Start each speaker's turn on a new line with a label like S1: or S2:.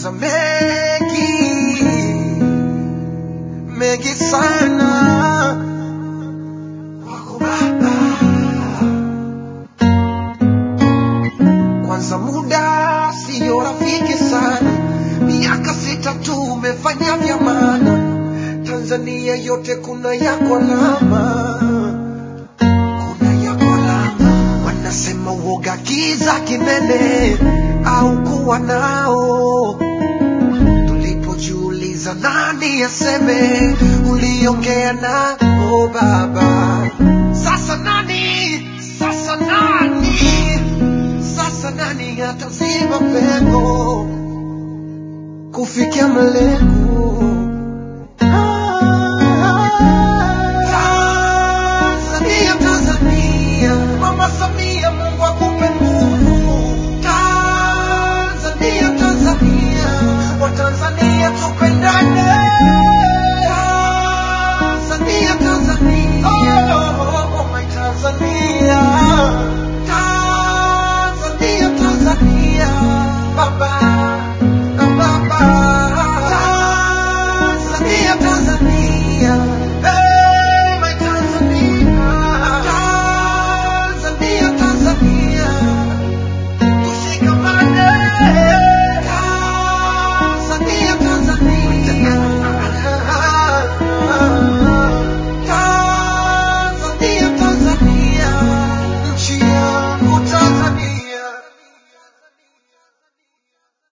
S1: tumepitia mengi mengi sana kwako Baba. Kwanza muda siyo rafiki sana, miaka sita tumefanya vya maana. Tanzania yote kuna yako alama, kuna yako alama. Wanasema uoga kiza kinene au kuwa nao tulipojiuliza nani aseme, uliongea nao Baba. Sasa nani? Sasa nani? Sasa nani ataziba pengo kufikia malengo?